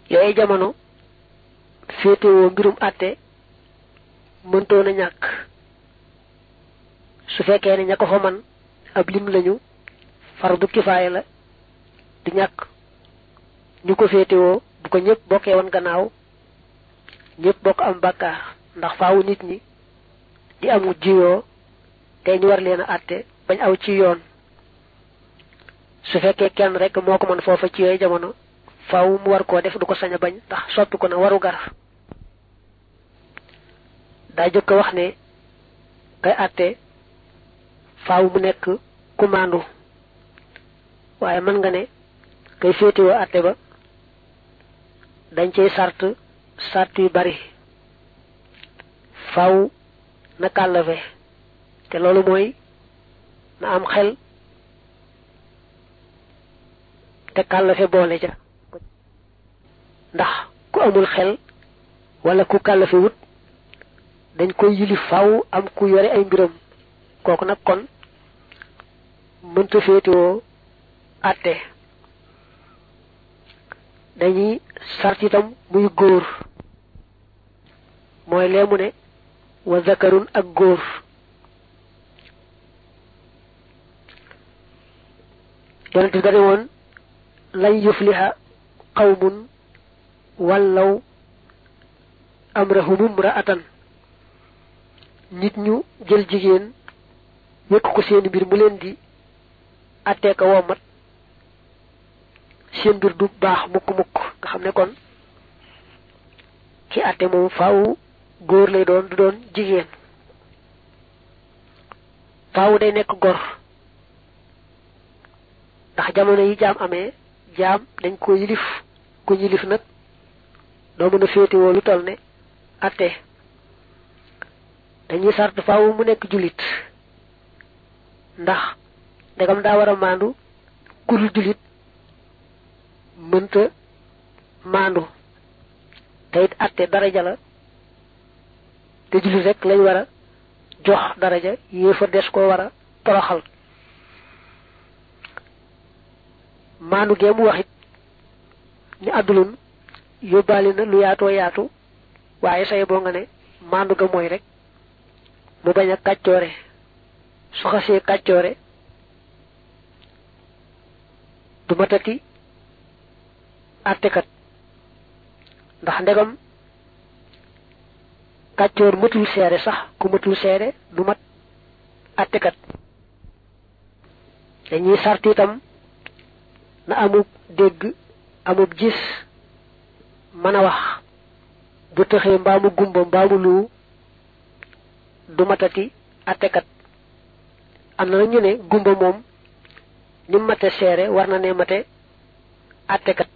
yooyu jamono féetewoo mbirum àtte mëntoon a ñàkk su fekkee ne ña ko fa man ab lim lañu fardu kifaaya la di ñàkk ñu ko féetewoo bu ko ñëpp bokkee woon gannaaw ñëpp bokk am bàkkaar ndax faawu nit ñi di amu jiyoo te ñu war leen a àtte bañ aw ci yoon su fekkee kenn rek moo ko mën foofa ci yooyu jamono faaw mu war koo def du ko sañ a bañ ndax soppi ko na waru gar daa jëkk wax ne kay àtte faaw mu nekk ku maandu waaye mën nga ne kay féetewoo àtte ba dañ cey sart sart yu bari faaw na kàllafe te loolu mooy na am xel te kàllafe boole ja ndax ku amul xel wala ku kàllafe wut dañ koy yilif faaw am ku yore ay mbiram kooku nag kon mënta féetewoo àtte dañuy sart itam muy góor mooy leemu ne wa zakarun ak góor yonent bi dane woon lan yufliha qawmun wallaw amrahum imra'atan nit ñu jël jigéen wékk ko seen mbir mu leen di attee ko womat seen mbir du baax mukk mukk nga xam ne kon ki atte moom faaw góor lay doon du doon jigéen faaw day nekk gor ndax jamono yi jaam amee jaam dañ ko yilif ku yilif nag doo mën a féetewoo lu toll ne atte dañuy sart faaw mu nekk jullit ndax ndegam daa war a maandu kudul jullit mënta maandu te it atte daraja la te jullit rek lañ war a jox daraja yéefar des ko war a toroxal maandu gee mu waxit ni àddulun yóbbaale na lu yaatoo yaatu waaye say boo nga ne maandu ga mooy rek mu bañ a kàccoore su xasee kàccoore du matati àttekat ndax ndegam kàccoor matul seere sax ku matul seere du mat àttekat dañuy sart itam na amub dégg amub gis mën a wax bu tëxee mbaamu gumba mbaamu lu du matati àttekat am na ñu ne gumba moom ni mate seere war na ne mate àttekat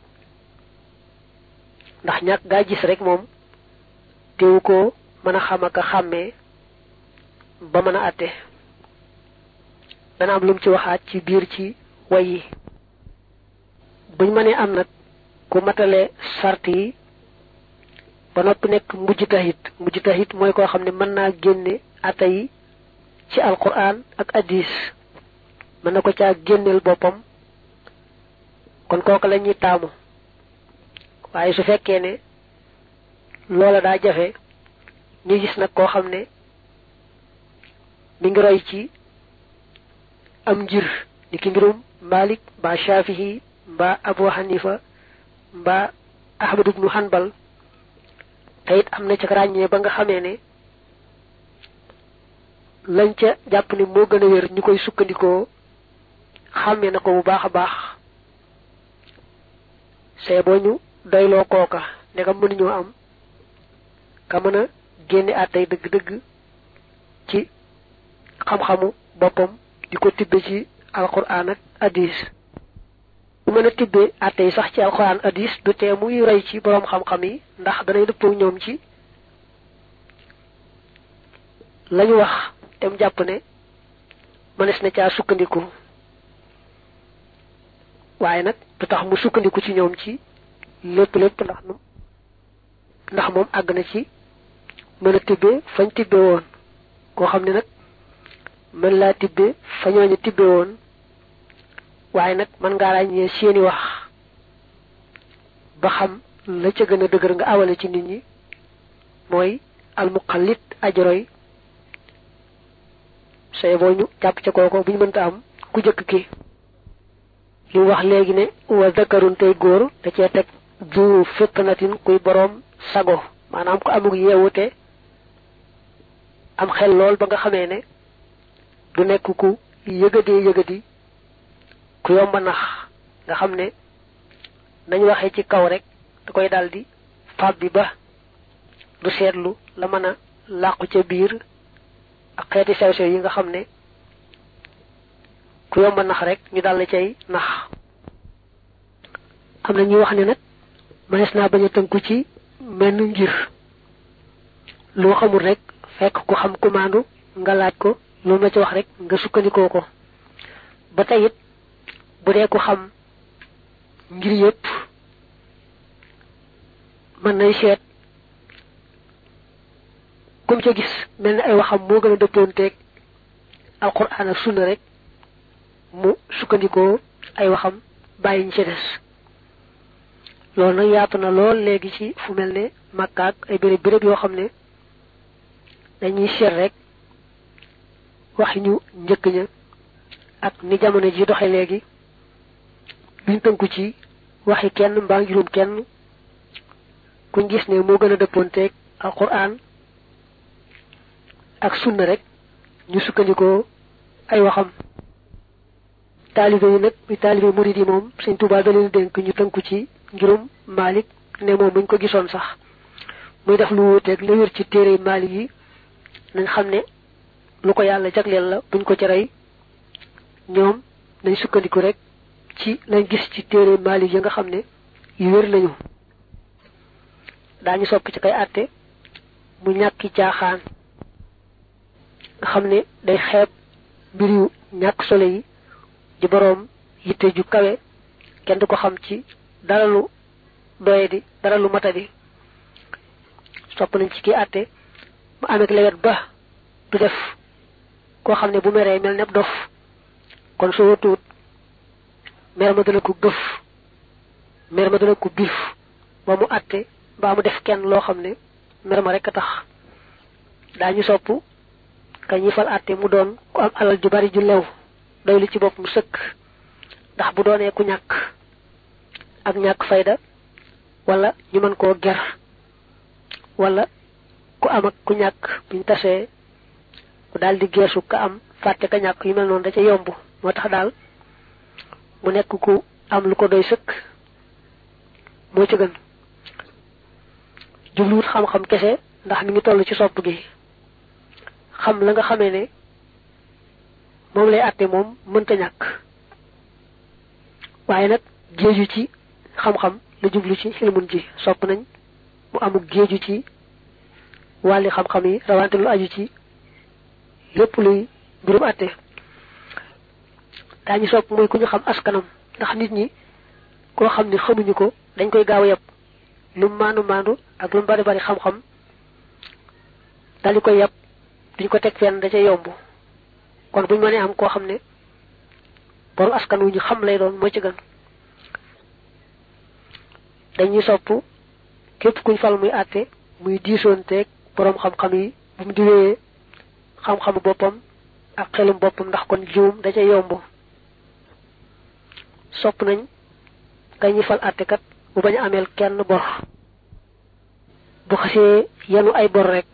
ndax ñàkk gaa gis rek moom teewu ko mën a xam ak a xàmmee ba mën a àtte dana am lu mu ci waxaat ci biir ci way yi buñ mënee am nag ku matale sart yi ba noppi nekk mujj tahit mujj tahit mooy koo xam ne mën naa génne ata yi ci alquran ak addis mën na ko caa génneel boppam kon kooku la ñuy taamu waaye su fekkee ne loola daa jafe ñu gis nag koo xam ne mi ngi roy ci am njir ni ki mbirum Malik mbaa Shafihi mbaa Abu Hanifa mbaa Ahmad ibnu Hanbal te it am na ca ràññee ba nga xamee ne lañ ca jàpp ne moo gën a wér ñu koy sukkandikoo xàmmee na ko bu baax a baax see boo ñu doyloo kooka ndegam mënuñoo am ka mën a génne àttay dëgg-dëgg ci xam-xamu boppam di ko tibbe ci alquran ak hadis bu mën a tibbee àtte yi sax ci alquran hadis du tee muy roy ci boroom xam-xam yi ndax danay dëppoo ñoom ci lañu wax te mu jàpp ne mënees na caa sukkandiku waaye nag du tax mu sukkandiku ci ñoom ci lépp lépp ndax nu ndax moom àgg na ci mën a tibbee fañ tibbe woon koo xam ne nag mën laa tibbe fa ñooñu tibbe woon waaye nag mën ngaa ràññee seeni wax ba xam la ca gën a dëgër nga awale ci nit ñi mooy almuqallit ajroy say boo ñu jàpp ca kooko bu ñu mënta am ku jëkk ki li wax léegi ne wa zakarun tey góor da cee teg du fitnatin kuy boroom sago maanaam ko amug yeewute am xel lool ba nga xamee ne du nekk ku yëgadee yëgadi ku yomba nax nga xam ne nañ waxee ci kaw rek da koy daldi fab bi ba du seetlu la mën a làqu ca biir ak xeeti sew sew yi nga xam ne ku yomba nax rek ñu dal la cay nax am na ñuy wax ne nag mënees naa bañ a tënku ci menn ngir loo xamul rek fekk ku xam kumaandu nga laaj ko lu ma ci wax rek nga sukkandikoo ko ba tey it bu dee ku xam ngir yépp mën nay seet kum ca gis mel ni ay waxam moo gën a dëppoonteeg alquran ak sunna rek mu sukkandikoo ay waxam bàyyi ñu ci des loolu nag yaatu na lool léegi ci fu mel ne màkkaak ay béréb béréb yoo xam ne dañuy seet rek waxi ñu njëkk ña ak ni jamono ji doxe léegi duñ tënku ci waxi kenn mbaa ngirum kenn kuñ gis ne moo gën a dëppoonteeg alquran ak sunna rek ñu sukkandikoo ay waxam taalibe yi nag bi taalibe murid yi moom sëñ Tuubaa da leen dénk ñu tënku ci ngirum Maalik ne moom buñ ko gisoon sax muy def lu wuuteeg la wér ci téere Maalik yi nañ xam ne lu ko yàlla jagleel la buñ ko ci rey ñoom nañ sukkandiku rek ci lañ gis ci téere Maalik yi nga xam ne yu wér lañu daañu sopp ci kay àtte mu ñàkki caaxaan nga xam ne day xeeb mbir yu ñàkk solo yi di boroom yitte ju kawe kenn du ko xam ci dara lu doye di dara lu matadi sopp nañ ci kii àtte mu amee ak lewet ba du def koo xam ne bu meree mel ne dof kon soo tuut mer ma dana ko gëf mer ma dana ko biif ba mu àtte mbaa mu def kenn loo xam ne mer ma rek a tax daañu sopp ka ñi fal àtte mu doon ku am alal ju bari ju lew doy lu ci bopp mu sëkk ndax bu doonee ku ñàkk ak ñàkk fayda wala ñu mën koo ger wala ku am ak ku ñàkk buñ tasee ku daal di geesu ka am fàtte ka ñàkk yu mel noonu da ca yomb moo tax daal mu nekk ku am lu ko doy sëkk moo ci gën jubluwut xam-xam kese ndax mi ngi toll ci sopp gi xam la nga xamee ne moom lay àtte moom mënta ñàkk waaye nag géeju ci xam-xam la jublu ci xilmun ji sopp nañ mu amul géeju ci wàlli xam-xam yi rawante lu aju ci lépp luy mbirum àtte daañu sopp mooy ku ñu xam askanam ndax nit ñi koo xam ne xamuñu ko dañ koy gaaw a yab lu mu maandu maandu ak lu mu bari bari xam-xam daal di koy yab duñ ko teg fenn da ca yomb kon buñ mënee am koo xam ne borom askan wu ñu xam lay doon moo ci gën dañuy sopp képp kuñ fal muy àtte muy diisoonteeg borom xam-xam yi bu mu diwee xam-xamu boppam ak xelum boppam ndax kon juum da ca yomb sopp nañ ka ñuy fal àttekat bu bañ a ameel kenn bor bu xasee yenu ay bor rek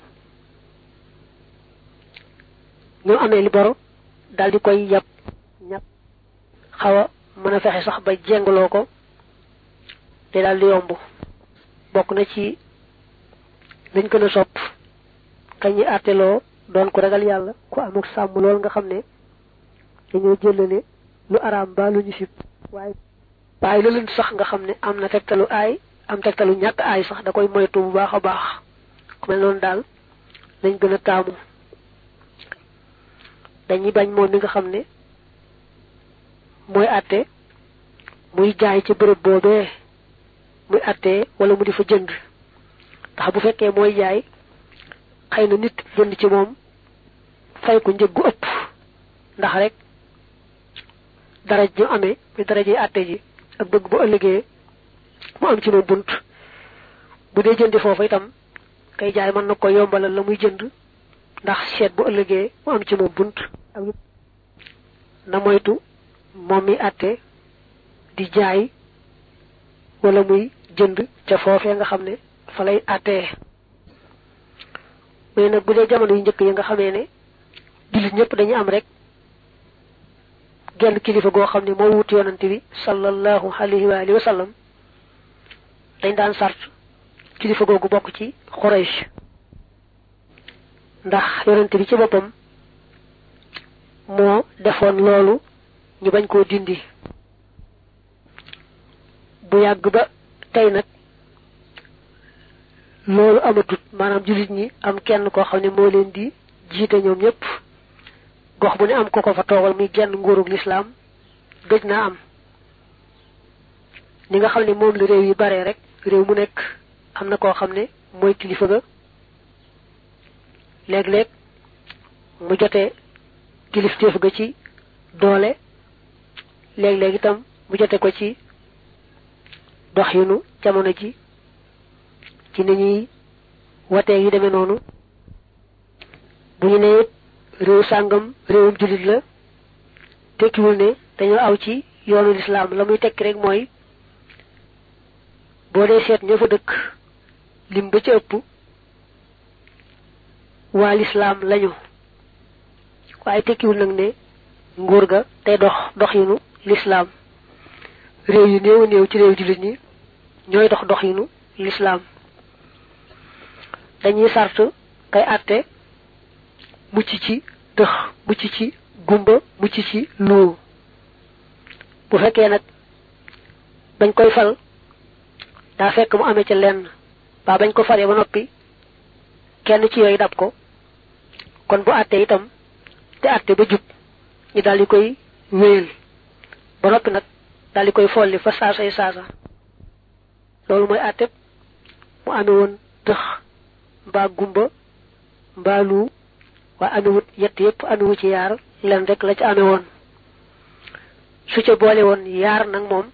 ñoo amee li bor daal di koy yàpp ñàpp xaw a mën a fexe sax ba jengloo ko te daal di yomb bokk na ci lañ gën a sopp kañ ñi àtteloo doon ko ragal yàlla ku amuk sàmm lool nga xam ne dañoo jëlale lu araam ba lu ñu sib waaye waaye lu leen sax nga xam ne am na tegtalu aay am tegtalu ñàkk aay sax da koy moytu bu baax a baax ku mel noonu daal lañ gën a taamu dañuy bañ moom mi nga xam ne mooy àtte muy jaay ci bërëb boobee muy àttee wala mu di fa jënd ndax bu fekkee mooy jaay xëy na nit jënd ci moom fay ko njëg gu ëpp ndax rek daraj ñu amee muy daraj yi àtte ji ak bëgg bu ëllëgee mu am ci moom bunt bu dee jëndi foofu itam kay jaay mën na ko yombalal la muy jënd ndax seet bu ëllëgee mu am ci moom bunt ak na moytu moom mi àtte di jaay wala muy jënd ca foofee nga xam ne fa lay àttee mais nag bu dee jamono yu njëkk yi nga xamee ne jullit ñëpp dañu am rek genn kilifa goo xam ne moo wut yonante bi sallallahu alayhi wa alihi wa sallam dañ daan sart kilifa googu bokk ci Quraysh ndax yonante bi ci boppam moo defoon loolu ñu bañ koo dindi bu yàgg ba tey nag loolu amatut maanaam jullit ñi am kenn koo xam ne moo leen di jiite ñoom ñëpp gox bu ne am ko ko fa toogal muy genn nguurug lislaam gëj naa am ni nga xam ne moom la réew yi bare rek réew mu nekk am na koo xam ne mooy kilifa ga léeg-léeg mu jotee kilifteef ga ci doole léeg-léeg itam mu jote ko ci doxinu jamono ji ci ni ñuy watee yi demee noonu bu ñu nee réew sàngam réewum jullit la tekkiwul ne dañoo aw ci yoonu lislaam la muy tekki rek mooy boo dee seet ña fa dëkk lim ba ci ëpp waa lislaam lañu waaye tekkiwul nag ne nguur ga tey dox doxinu lislaam réew yu néew néew ci réew jullit ñi ñooy dox doxinu lislaam dañuy sart kay àtte mucc ci dëx mucc ci gumba mucc ci luu bu fekkee nag bañ koy fal daa fekk mu amee ca lenn ba bañ ko faree ba noppi kenn ci yooyu dab ko kon bu àttee itam te àtte ba jub ñu daal di koy wéyal ba noppi nag daal di koy folli fa saasay saasa loolu mooy àtte mu amee woon dëx mbaa gumba mbaa luu waa amewut yett yépp amewu ci yaar len rek la ci ame woon su ca boole woon yaar nag moom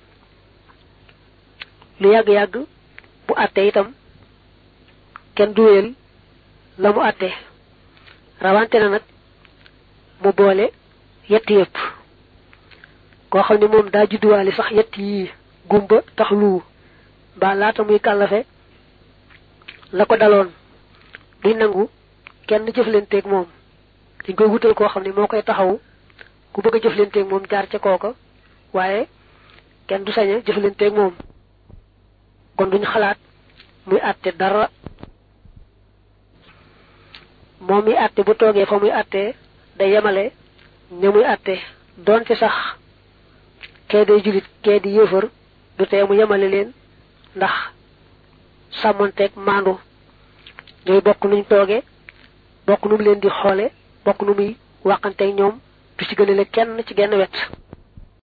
lu yàgg-yàgg bu àttee itam kenn du wéyal la mu àttee rawante na nag mu boole yett yépp koo xam ne moom daa judduwaale sax yett yii gumba tax luu mbaa laata muy kàllafe la ko daloon duy nangu kenn jëflanteeg moom dañ koy wutal koo xam ne moo koy taxaw ku bëgg a jëflanteeg moom jaar ca kooka waaye kenn du sañ a jëflanteeg moom kon duñ xalaat muy àtte dara moom muy àtte bu toogee fa muy àttee day yemale ña muy àtte doonte sax kee day julit kee di yëfër du tee mu yemale leen ndax sàmmonteeg maandu ñooy bokk nuñ toogee bokk nu mu leen di xoole bokk nu muy waxanteeg ñoom du ci gënale kenn ci genn wet